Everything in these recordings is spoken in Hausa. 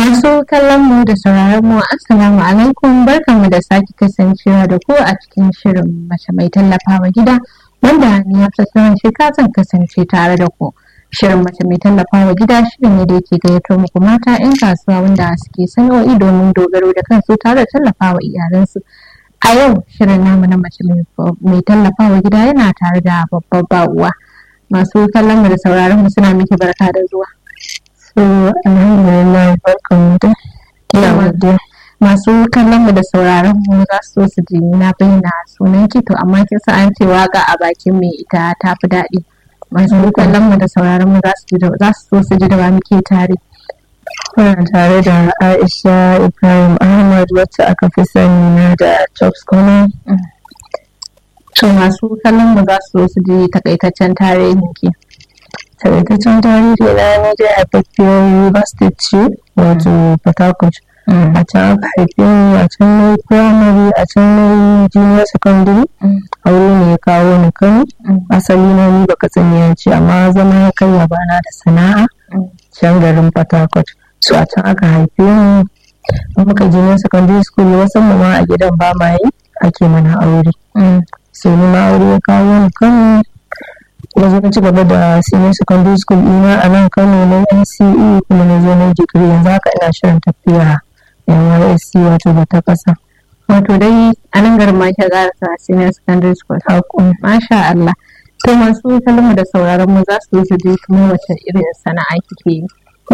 Masu kallon mu da sauraron mu Assalamu alaikum barkanmu da sake kasancewa da ku a cikin shirin mace mai tallafawa gida wanda ni Hafsat Shika zan kasance tare da ku. Shirin mace mai tallafawa gida shirin ne da yake gayyato muku mata 'yan kasuwa wanda suke sana'o'i domin dogaro da kansu tare da tallafawa iyalansu. A yau shirin namu na mace mai tallafawa gida yana tare da babbar ba'uwa. Masu kallon mu da sauraron mu suna miki barka da zuwa. So, alhamdulillah barkan da yawa masu kallon mu da sauraron mu za su so su ji na bayyana sunan ki to amma kin san an ce waka a bakin mai ita ta fi daɗi masu kallon mu da sauraron mu za su so su ji da ba muke tare Kuna tare da Aisha Ibrahim Ahmad wacce aka fi sani na da Chops Corner. to masu kallon mu za su so su ji takaitaccen tarihin ki Takaitaccen tarihi na ni dai haifaffiyar River State ce wato Port Harcourt. A can aka haife ni a can na yi primary a can na yi junior secondary. Aure ne ya kawo ni Kano. Asali na ni baka tsaniya ce amma zama ya kai bana da sana'a. Can garin Port Harcourt. So a can aka haife ni. In muka junior secondary school wasan mu ma a gidan ba ma yi ake mana aure. So ni ma aure ya kawo ni Kano. na zo na ci gaba da senior secondary school ina a nan kano na nce kuma na zo na digiri yanzu haka ina shirin tafiya nysc wato da ta kasa wato dai a nan garin ma ke garasa senior secondary school hakun masha Allah to masu kallon da sauraron mu za su ji ji kuma wace irin sana'a kike yi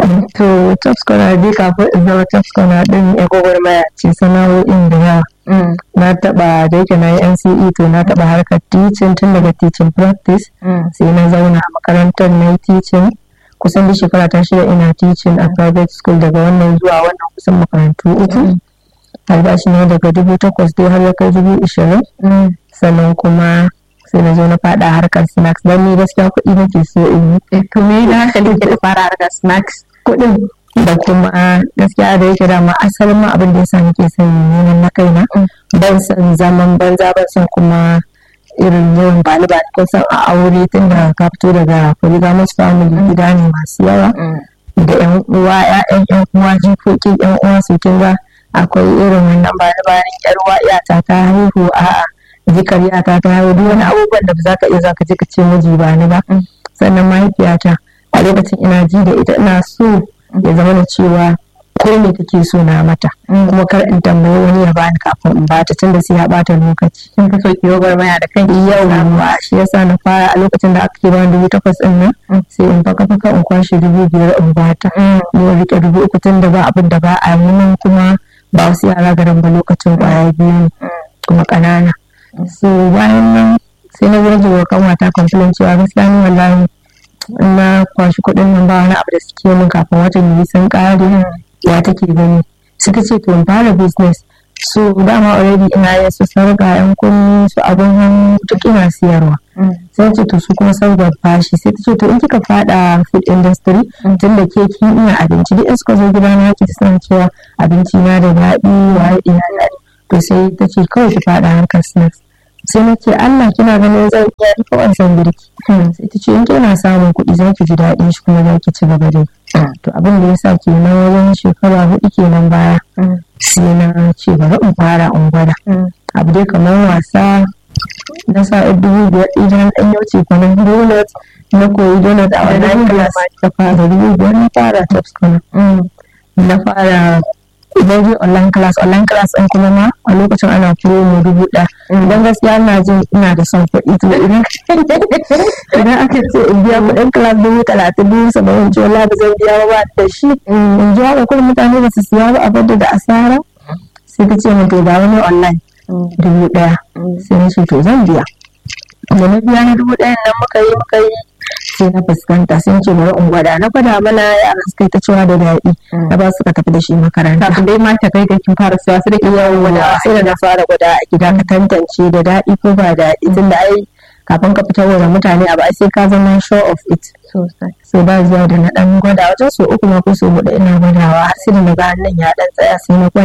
to top scholar dai kafin in zama top scholar din ya gwagwarmaya ce sana'o'in da yawa na taba da yake na yi nce to na taba harkar teaching tun daga teaching practice sai na zauna a makarantar na yi teaching kusan da shekara ta shida ina teaching a private school daga wannan zuwa wannan kusan makarantu uku albashi ne daga dubu takwas dai har ya kai dubu ishirin sannan kuma sai na zo na fada harkar snacks don ni gaskiya kuɗi nake so in yi to me da hankali ke fara harkar snacks kuɗin da kuma gaskiya da yake dama asalin ma abin da yasa nake son neman na kaina ban san zaman banza ban san kuma irin yawan bani ba ko san a aure tun da ka fito daga polygamous family gida ne masu yawa da yan uwa ƴaƴan yan uwa jikokin yan uwa su kin ga akwai irin wannan bani bayan yar uwa iyata ta haihu a'a jikar yata ta haihu duk wani abubuwan da ba za ka iya za ka je ka ce miji ba ni ba sannan mahaifiyata a lokacin ina ji da ita ina so ya zama da cewa ko me take so na mata kuma kar in tambayi wani ya bani kafin in bata tun da sai ya bata lokaci kin fi so ki gwagwarmaya da kai yauwa shi yasa na fara a lokacin da aka ke bani dubu takwas din nan sai in faka faka in kwashe dubu biyar in bata ni rike dubu uku tun da ba abin da ba a yi nan kuma ba wasu yara garin ba lokacin kwaya biyu kuma ƙanana so bayan nan sai na gurje wa kanwata complain cewa gaskiya ni wallahi na kwashi kuɗin nan ba wani abu da suke min kafin watan yi sun ƙare ya take gani suka ce to in fara business so dama already ina yin su sarga yan kunni su abin hannu duk ina siyarwa sai ce to su kuma sarga fashi sai ta ce to in kika fada food industry tun da ke kin iya abinci duk in suka zo gida na ki suna cewa abinci na da daɗi wa ina daɗi to sai ta ce kawai ki fada harkar snacks sai na ce Allah kina ganin zan iya duka wancan girki sai ta ce in kina samun kuɗi za ki ji daɗin shi kuma za ki ci gaba da to abin da ya sa kenan wajen shekara hudu kenan baya sai na ce bari in fara in gwada abu dai kamar wasa na sa dubu biyar idan ɗan yau ce kwanan donut na koyi donut a wannan class ta fara dubu biyar na fara tops kwanan na fara idan je online class online class ɗin kuma ma a lokacin ana promo dubu ɗaya idan gaskiya ina jin ina da son kuɗi to idan idan aka ce in biya kuɗin class dubu talatin dubu saba'in ce wala ba zan biya ba da shi in ji haka kuma mutane ba su siya ba a bada da asara sai ta ce min to ba wani online dubu ɗaya sai na ce to zan biya da na biya na dubu ɗayan nan muka yi muka yi sai na fuskanta sun ce bari in gwada na gwada mana yara suka yi ta cewa da daɗi na ba suka tafi da shi makaranta kafin dai ma ta kai ga kin fara siya su da ke yawon gwada sai da na fara gwada a gida ka tantance da daɗi ko ba daɗi tun da ai kafin ka fitar da mutane abu ai sai ka zama show of it so ba zuwa da na ɗan gwada wajen so uku ma ko so huɗu ina gwadawa har sai da na ga hannun ya ɗan tsaya sai na gwada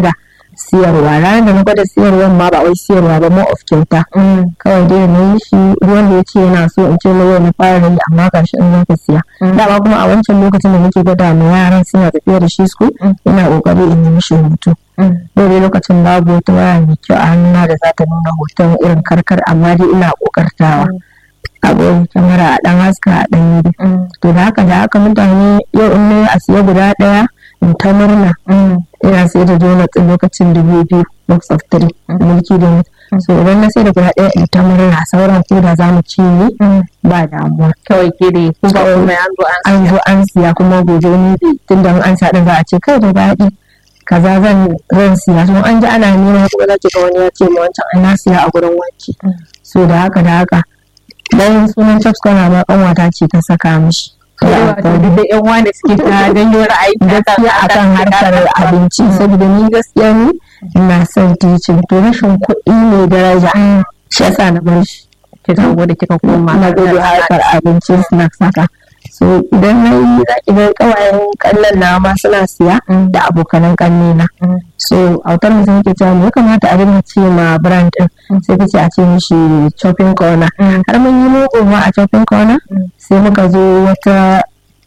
siyarwa ranar da na gwada siyarwa ma ba wai siyarwa ba more of kyauta kawai dai na yi shi ruwan da ya ce yana so in ce na yau na fara yi amma gashi in zaka siya dama kuma a wancan lokacin da nake gwada ma yaran suna tafiya da shi school ina kokari in yi mishi hutu dole lokacin babu wata waya mai kyau a hannuna da za ta nuna hoton irin karkar amma dai ina kokartawa abin kyamara a dan haska a dan yi to da haka da haka mutane yau in na a siya guda daya in ta murna ina sai da donut lokacin dubu biyu box of three mulki donut so idan na sai da guda daya in ta murna sauran ko da za mu ci ne ba damuwa kawai ke da ku ba kuma an zo an zo an siya kuma gobe ni tunda an sa din za a ce kai da daɗi kaza zan zan siya so an ji ana neman kuma za ki ga wani ya ce ma wancan an na siya a gurin wanki so da haka da haka dan sunan chops kwana ma kanwata ce ta saka mishi duk da yan wanda suke ta janyo ra'ayi gaskiya akan harkar abinci saboda ni gaskiya ni ina son teaching to rashin kuɗi ne daraja shi yasa na bar shi kika gode kika koma na gode harkar abinci snacks haka so idan na yi za ki ga kawayen kallon na ma suna siya da abokanan kanne na so autar mutum yake cewa me ya kamata a dinga ce ma brand din sai kace a ce mishi shopping corner har mun yi logo ma a shopping corner sai muka zo wata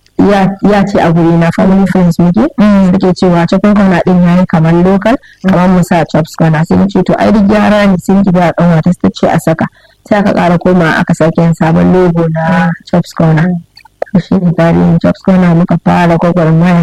ya ce a guri na family friends muke suke cewa shopping corner din yayi kamar local kamar mu sa chops corner sai ce to ai duk gyara ne sai ki ga kanwa ta ce a saka sai aka kara koma aka sake yin sabon logo na chops corner shi ne tarihin jobs kona muka fara gwagwarmaya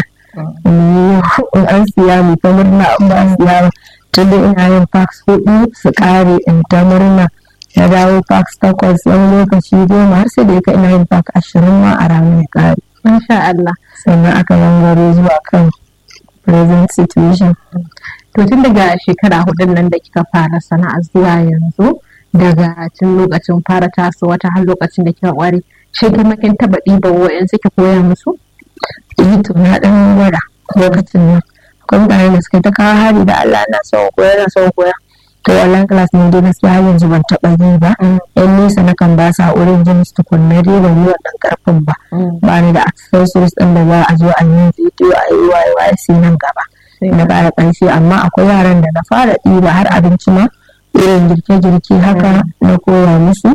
in an siya mu ta murna an ba siya ba tun da ina yin fax hudu su kare in ta murna na dawo fax takwas wani lokaci goma har sai da yaka ina yin fax ashirin ma a ranar ya kare insha Allah sannan aka gangaro zuwa kan present situation to tun daga shekara hudun nan da kika fara sana'a zuwa yanzu daga tun lokacin fara tasowa ta har lokacin da kika kware shi kuma kin taba ɗiba wa'yan suke koya musu? Eh to na ɗan gwada lokacin nan. Akwai mutane da suka ta kawo hari da Allah na son koya na son koya. To online class ne dai gaskiya har yanzu ban taɓa yi ba. Yan nesa na kan ba sa wurin jin su tukunna dai ban yi wannan karfin ba. Ba ni da accessories ɗin da za a zo a yi video a yi waye waye sai nan gaba. Na ƙara ƙarfi amma akwai yaran da na fara ɗiba har abinci ma irin girke-girke haka na koya musu.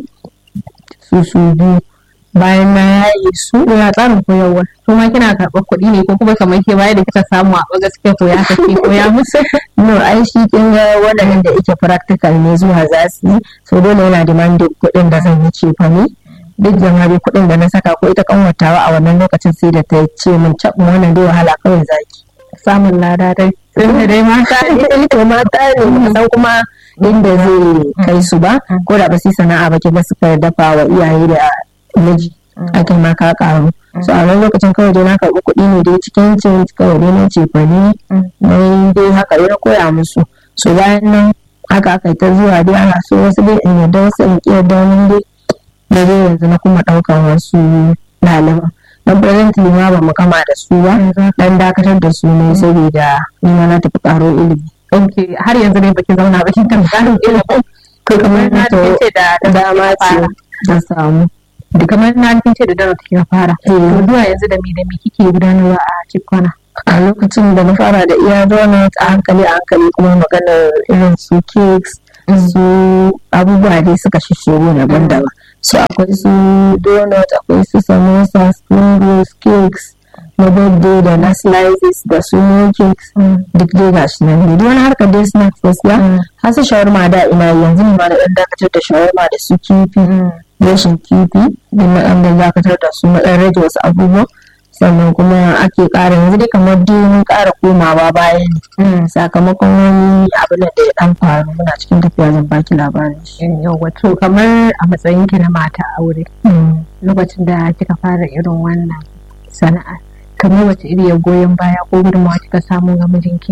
Su su biyu bayan na yaye su ya tsarin koyarwa to ma kina karɓar kuɗi ne ko kuma kamar ke baya da kika samu a ɓaga suke koya kake koya musu no ai shi kin ga waɗannan da yake practical ne zuwa za su yi so dole yana demanding kuɗin da zan yi cefa ne duk jama'a dai kuɗin da na saka ko ita kanwatawa a wannan lokacin sai da ta ce min cabin wannan dai wahala kawai zaki samun lada dai tunda dai mata ne to mata ne san kuma inda zai kai su ba ko da ba su sana'a ba kiga suka dafa wa iyaye da miji ake ma ka karu so a wani lokacin kawai dai na karɓi kuɗi ne dai cikin cin kawai dai na ce fani na yi dai haka dai na koya musu so bayan nan haka aka ta zuwa dai ana so wasu dai in yarda wasu in ƙi yarda wani dai da dai yanzu na kuma ɗaukar wasu ɗaliban don presently ma ba mu kama da su ba dan dakatar da su ne saboda ni ma na tafi ƙaro ilimi ok har yanzu dai baki zauna ba kin tafi ƙaro ilimi to kamar na ce da dama ce da samu da kamar na kin ce da dara take fara to zuwa yanzu da me da me kike gudanarwa a cikona a lokacin da na fara da iya donut a hankali a hankali kuma maganar irin su cakes su abubuwa dai suka shishigo daban-daban su akwai su donut akwai su samosa spring rolls cakes na birthday da na slices da su cakes duk dai gashi nan ne duk wani harkar dai snacks gaskiya har su shawarma da ina yanzu ne ma na dan dakatar da shawarma da su kifi rashin kifi din na dan dakatar da su na dan rage wasu abubuwa sannan kuma ake ƙara yanzu dai kamar dai mun ƙara komawa baya ne sakamakon wani abin da ya dan faru muna cikin tafiya zan baki labarin shi yawa to kamar a matsayin ki na mata aure lokacin da kika fara irin wannan sana'a kamar wace iri ya goyon baya ko gudunmawa kika samu ga mijinki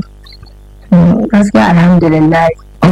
gaskiya alhamdulillah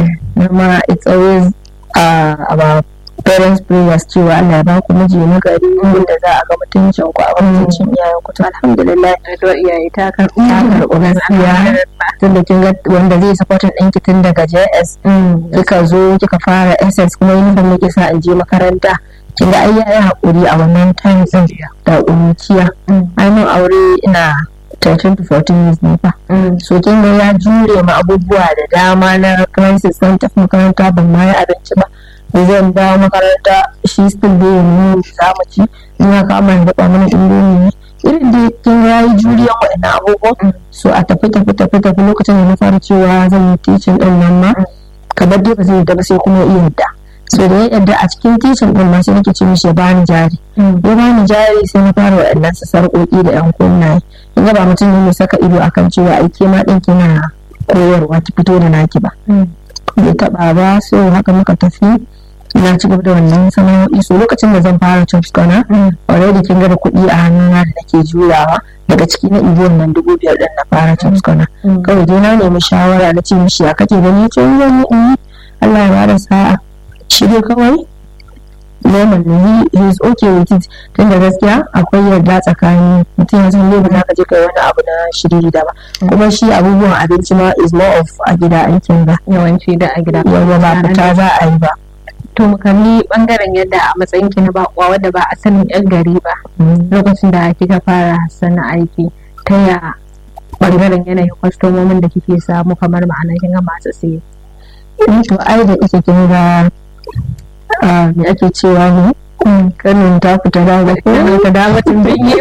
ma it's always uh, about parents prayers cewa Allah ya ba ku miji na gari inda za a ga mutuncin ku a mutuncin iyayen ku to alhamdulillah to iyaye ta karɓi ta karɓi gaskiya tunda kin ga wanda zai supportin ɗinki tun daga JS kika zo kika fara SS kuma uniform ne sa in je makaranta kin ga ai yayi hakuri a wannan time din da ƙuruciya ai mun aure ina 13 to 14 years ne fa so kin ga ya jure ma abubuwa da dama na crisis san tafi makaranta ban ma yi abinci ba da zan dawo makaranta shi still bai yi za mu ci ina kama da daɓa mana indomi ne irin da kin ga yayi juriyan waɗannan abubuwan so a tafi tafi tafi tafi lokacin da na fara cewa zan yi teaching din nan ma kamar dai ba zai yadda ba sai kuma iya yadda so da ya yadda a cikin teaching din ma sai nake ce mishi ya bani jari ya bani jari sai na fara waɗannan su sarƙoƙi da yan kunnaye kin ga ba mutum ne mai saka ido akan cewa ai ke ma ɗin kina koyarwa ki fito da naki ba bai taɓa ba so haka muka tafi na ci gaba da wannan sana'o'i so lokacin da zan fara chops kona already kin ga da kuɗi a hannuna da nake jurawa daga ciki na ibo nan dubu biyar din na fara chops kona kawai dai na nemi shawara na ce mishi ya kake gani ce zan yi in yi Allah ya bada sa'a shi dai kawai normal ne he is okay with it tun da gaskiya akwai yarda tsakanin mutum ya san ba za ka je kai wani abu na shiriri da ba kuma shi abubuwan abinci ma is more of a gida aikin ba yawanci da a gida yawa ba fita za a yi ba to mu kalli bangaren yadda a matsayin ki na bakwa wadda ba a sanin yan gari ba lokacin da kika fara sana aiki ta ya bangaren yanayin kwastomomin da kike samu kamar ma'ana kin ga masu siye to ai da ike kin ga me ake cewa ne kanin ta fita da ga ko ka da mutum bin yi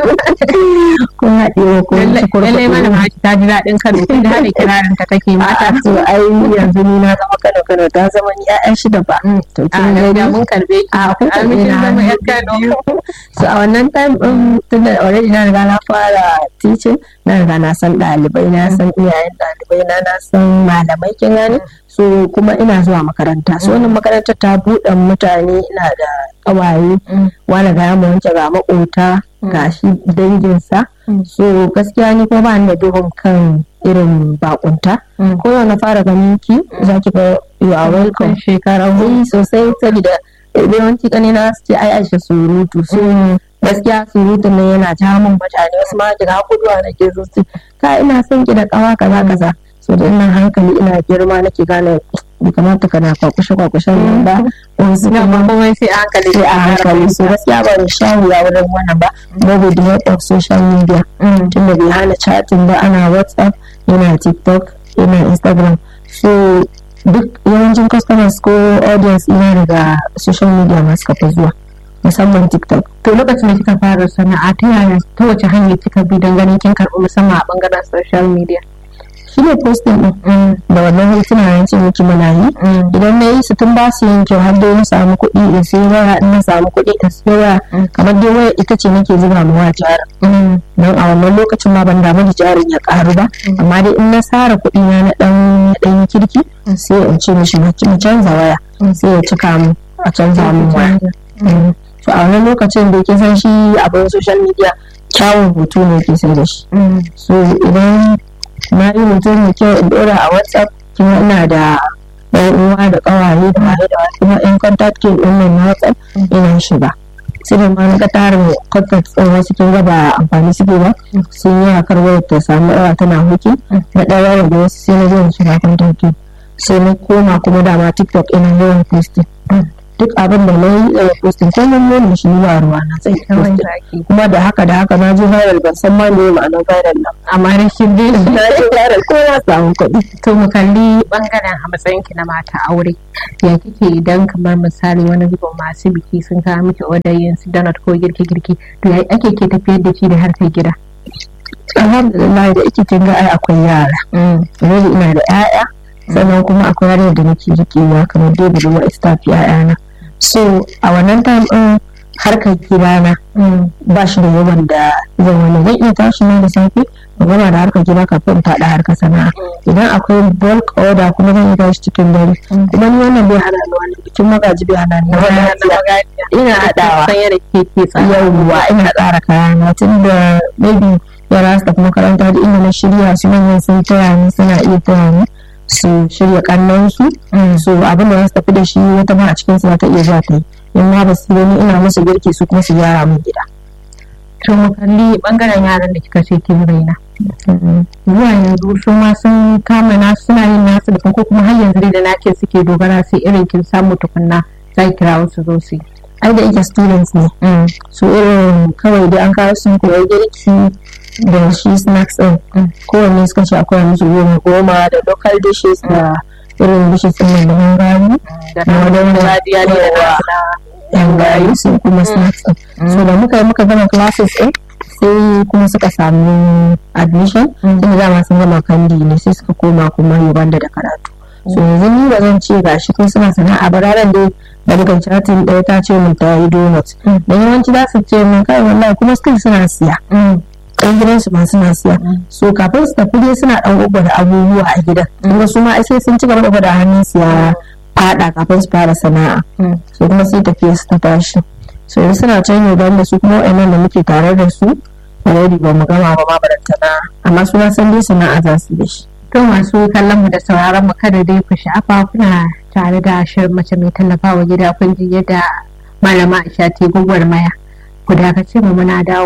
ko haɗe ko ci kurkuku lallai mana ma ta ji daɗin Kano tun da hada kirarin ta take mata to ai yanzu ni na zama Kano Kano ta zama ni ƴaƴan shida ba to kin a ga mun karbe ki a kun karbe kin na zama hannu yan Kano so a wannan time din tun da already na riga na fara teaching na riga na san ɗalibai na san iyayen ɗalibai na na san malamai kin gane so kuma ina zuwa makaranta so wannan makarantar ta buɗe mutane ina da ƙawaye wani ga mu wanke ga makota ga shi danginsa so gaskiya ni kuma ba ni da duhun kan irin bakunta ko yau na fara ganin ki za ki ga you are welcome shekara eh sosai saboda yawanci kanina su ce ai aisha surutu so gaskiya surutun nan yana ja min mutane wasu ma kiga guduwa nake so su ka ina son ki da kawa kaza kaza so da ina hankali ina girma nake gane bai kamata kana kwakushe kwakushen nan ba wasu na kuma kuma sai a hankali sai a hankali so gaskiya ba da shawuya wurin wannan ba kuma with the help of social media tun da bai hana chatting ba ana whatsapp yana tiktok yana instagram so duk yawancin customers ko audience ina daga social media masu kafa zuwa musamman tiktok to lokacin da kika fara sana'a ta yaya ta wace hanyar kika bi don ganin kin karɓi musamman a bangaren social media shi ne posting din da wannan hotuna na ce miki muna yi idan na yi su tun ba su yin kyau har dai na samu kuɗi in sai waya in na samu kuɗi in sai waya kamar dai waya ita ce nake zuba ma wa jarin don a wannan lokacin ma ban damu da jarin ya karu ba amma dai in na sara kuɗi na na ɗan na ɗan kirki sai in ce mishi mu mu canza waya sai ya cika mu a canza mu waya Mm. so a wannan lokacin da ke san shi abin social media kyawun hoto ne ke sai da shi so idan na yi mutum mai kyau in dora a whatsapp kuma ina da yan uwa da kawaye da waye da waye kuma yan contact ke din nan na whatsapp ina shiga sai da ma na ga tarin contact din wasu kin ga ba amfani suke ba sun yi hakar wayar ta samu yawa tana huki na ɗaya da wasu sai na zo in shiga contact ke sai na koma kuma dama tiktok ina yawan posting duk abin da na yi daga posting ko mun nuna shi ba ruwa na sai kawai posting zaki kuma da haka da haka na je viral ban san ma me ma'anar viral nan amma rashin dai na je viral ko ya samu kuɗi to mu kalli bangaren a matsayin ki na mata aure ya kike idan kamar misali wani zubin masu biki sun kawo miki odar yin su donut ko girki girki to ya ake ke tafiyar da shi da harkar gida alhamdulillah da ake kin ga ai akwai yara yanzu ina da 'ya'ya sannan kuma akwai yarinya da nake rikewa kamar dai budurwa ita ta fi 'ya'yana so a wannan time din harkar gidana ba shi da yawan da zan wani zan iya tashi na da safe ba gama da harkar gida kafin faɗa harkar sana'a idan akwai bulk order kuma zan iya tashi cikin dare kuma ni wannan bai hana ni wani bikin magaji bai hana ni na wani ina haɗawa san yadda ke ke tsara yawwa ina tsara kayana tun da maybe yara su tafi makaranta da inda na shirya su manyan sun taya ni suna iya taya ni su shirya kannan su so abin da za su tafi da shi wata ma a cikin su za ta iya zuwa ta yi in ma ba su yi ni ina musu girki su kuma su gyara min gida to mu kalli bangaren yaran da kika ce kin raina zuwa yanzu su ma sun kama nasu suna yin nasu da ko kuma har yanzu dai da nake suke dogara sai irin kin samu tukunna za ki kira wasu zo su yi ai da yake students ne so irin kawai dai an kawo sun koyi girki da shi snacks din kowanne suka ce akwai musu goma goma da local dishes da irin dishes din da hungary da wani radiya ne da yan gari sun kuma snacks din so da muka yi muka gama classes din sai kuma suka samu admission sai dama sun gama kandi ne sai suka koma kuma Uganda da karatu so yanzu ni ba zan ce gashi ko suna sana'a ba ranar dai da muka chatin ɗaya ta ce mun ta yi donut da yawanci za su ce mun kai wallahi kuma still suna siya ɗan gidansu ma suna siya so kafin su tafi dai suna ɗan gwagwada abubuwa a gidan kuma su ma sai sun ci gaba da hannun siya fada kafin su fara sana'a so kuma sai tafiya su ta tashi so yanzu suna can Uganda su kuma wa'annan da muke tare da su already ba mu gama ba ma barantana amma su na san dai sana'a za su da shi To masu kallon mu da sauraron mu kada dai ku sha'afa kuna tare da shirin mace mai tallafawa gida kun ji yadda malama Aisha ta gwagwarmaya. Ku dakace mu muna dawo.